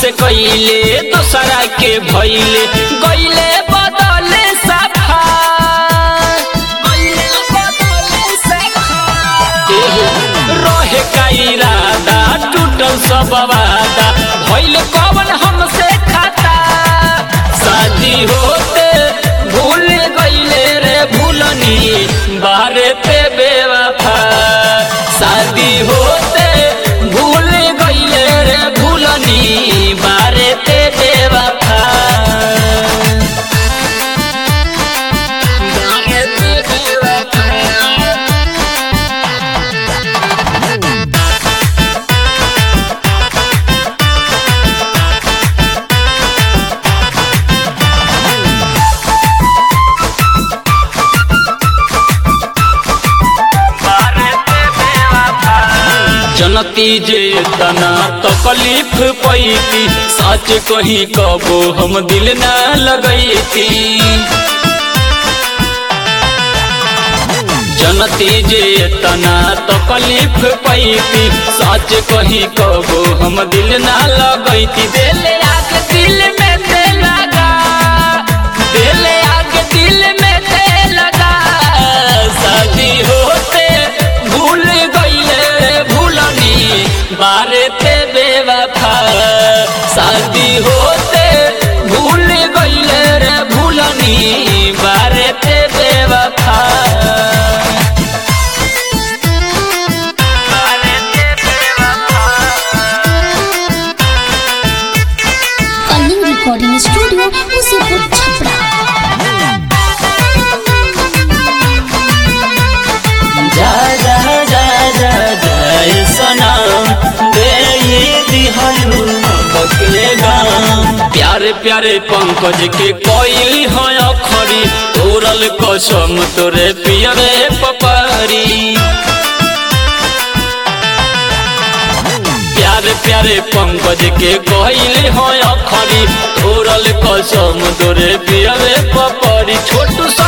हमसे कइले दोसरा के भइले गइले बदले सफा गइले बदले सफा रहे का इरादा टूटल सब वादा भइल कवन हमसे खाता शादी होते भूल गइले रे भूलनी बारे पे बेवफा शादी होते भूल गइले रे भूलनी बारे पे बेवफा बारे पे बेवफा जनती जे तना तकलीफ पैती सच कही कबो हम दिल न लगैती जनती जे तना तकलीफ पैती सच कही कबो हम दिल न लगैती दिल आग दिल में ते लगा दिल आग दिल में ते लगा शादी होते भूल गइले भूलनी बारे ते बेवफा शादी होते भूल गइले रे भूलनी बारे ते बेवफा बारे ते बेवफा कलिंग रिकॉर्डिंग स्टूडियो मुसीपुर छपरा जा जा जा जा जय सनम दे दिहलू बकले गाम प्यारे प्यारे पंकज के कोइली हो अखरी तोरल कसम तोरे पियरे पपरी प्यारे प्यारे पंकज के कोइली हो अखरी तोरल कसम तोरे पियरे पपरी छोटू सा